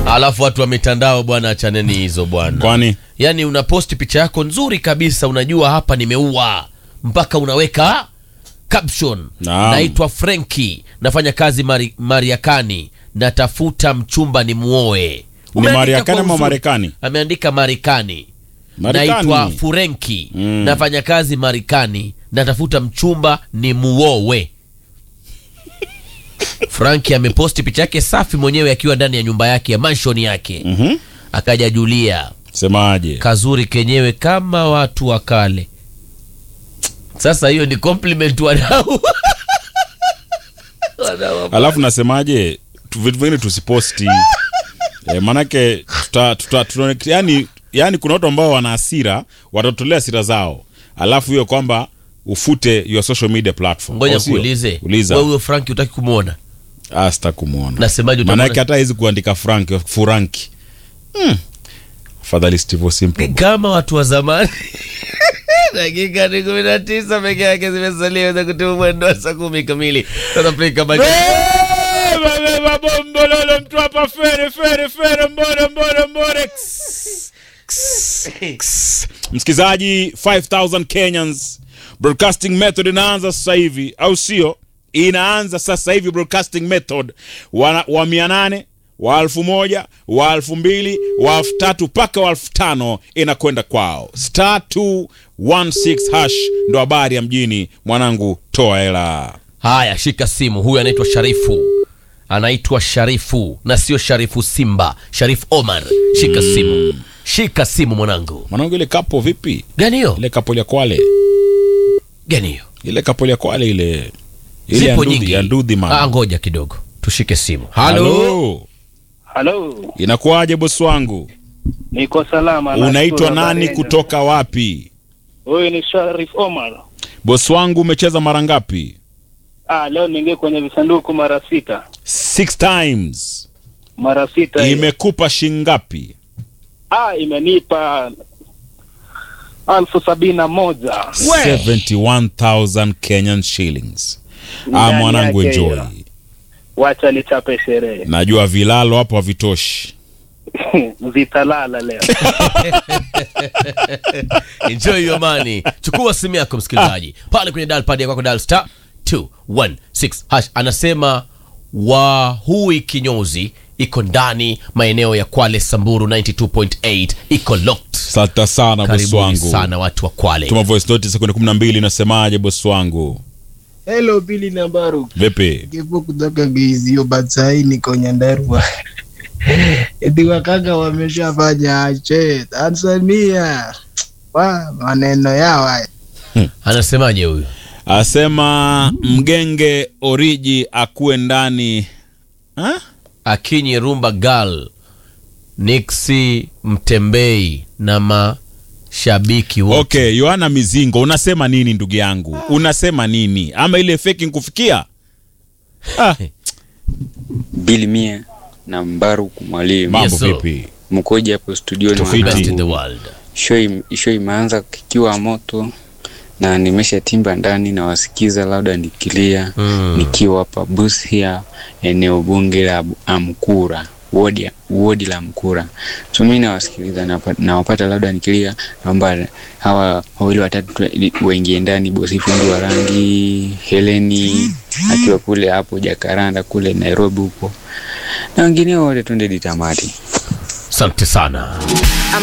alafu watu wa mitandao bwana achaneni hizo bwana Kwani yaani unaposti picha yako nzuri kabisa unajua hapa nimeua mpaka unaweka caption Naam. naitwa frenki nafanya kazi mari, mariakani natafuta mchumba ni muoe ni Mariakani ama Marekani? ameandika marekani Marekani. naitwa furenki Mm. nafanya kazi marekani natafuta mchumba ni muowe franki ameposti picha yake safi mwenyewe akiwa ndani ya nyumba yake ya manshon yake Mhm. akaja julia Semaje? kazuri kenyewe kama watu wa kale sasa hiyo ni compliment wadau Wadau. Alafu nasemaje? Tu- Vitu vingine tusiposti. e, manake tuta, tuta, tuta, yani, yani kuna watu ambao wana hasira watatolea hasira zao, alafu hiyo kwamba ufute your social media platform. ngoja Au sio? kuulize Uliza. wewe huyo franki utaki kumwona Ah, sita kumwona. nasemaje utamwona? Manake hata hizi kuandika Frank Furanki. Hmm. Afadhali Steve Simple. kama watu wa zamani dakika ni kumi na tisa peke yake zimesalia za kutimu mwendo wa saa kumi kamili South Africa Bombololo mtu hapa fere fere fere mbore mbore mbore. Ks, ks, ks. Msikizaji 5000 Kenyans broadcasting method inaanza sasa hivi au sio? Inaanza sasa hivi broadcasting method wa, wa mia nane wa elfu moja wa elfu mbili wa elfu tatu mpaka wa elfu tano inakwenda kwao. Star 216 hash ndo habari ya mjini. Mwanangu, toa hela. haya shika simu huyu anaitwa sharifu anaitwa sharifu na sio sharifu simba sharifu omar shika simu shika simu mwanangu Mwanangu, ile kapo vipi? gani hiyo Ile kapo ya Kwale, gani hiyo ile kapo ya Kwale ile ile ya zipo ndudhi, nyingi ya ndudhi ah, man. ngoja kidogo tushike simu Halo, Halo, inakuwaje bosi wangu? niko salama. Unaitwa nashukuru nani habari yenu. kutoka wapi? Huyu ni Sharif Omar. Bosi wangu, umecheza mara ngapi? Ah, leo niingie kwenye visanduku mara sita, Six times. mara sita. hiyo. Imekupa shingapi? Ah, imenipa alfu sabini na moja 71,000 Kenyan shillings. Ah, Ndani mwanangu yake enjoy. hiyo. Wacha nichape sherehe Najua vilalo hapo havitoshi. zitalala leo. enjoy your money chukua simu yako msikilizaji pale kwenye dial pad ya kwako dial star 216 hash anasema wahui kinyozi iko ndani maeneo ya kwale samburu 92.8 iko locked Asante sana bosi karibuni wangu. sana watu wa kwale Tuma voice note sekunde 12 inasemaje bosi wangu? Hello Billy na Baru. Vipi? Kipo kutoka Geizio but sahii niko Nyandarua. Eti wakaka wameshafanya ache Tanzania. Wa maneno yao haya. anasemaje huyu Asema mgenge oriji akuwe ndani ha? akinyi rumba gal nixi mtembei na mashabiki wote Okay, Yohana Mizingo, unasema nini ndugu yangu? Unasema nini? Ama ile fake nkufikia? Ah, Bili Mia na Mbaruku Mwalimu mambo Yes, sir. vipi? mkoja hapo studioni Tofiti. best in the mwanangu. world Show im- show imeanza kikiwa moto na nimeshatimba ndani na wasikiza labda nikilia Mm. nikiwa hapa Busia eneo bunge la Bu- Amkura wodi wodi la Mkura. So mimi nawasikiliza napa- nawapata labda nikilia, naomba hawa wawili watatu tu- waingie ndani, bosi fundi wa rangi Heleni akiwa kule hapo Jakaranda kule Nairobi huko na wengine wote twende ditamati. asante sana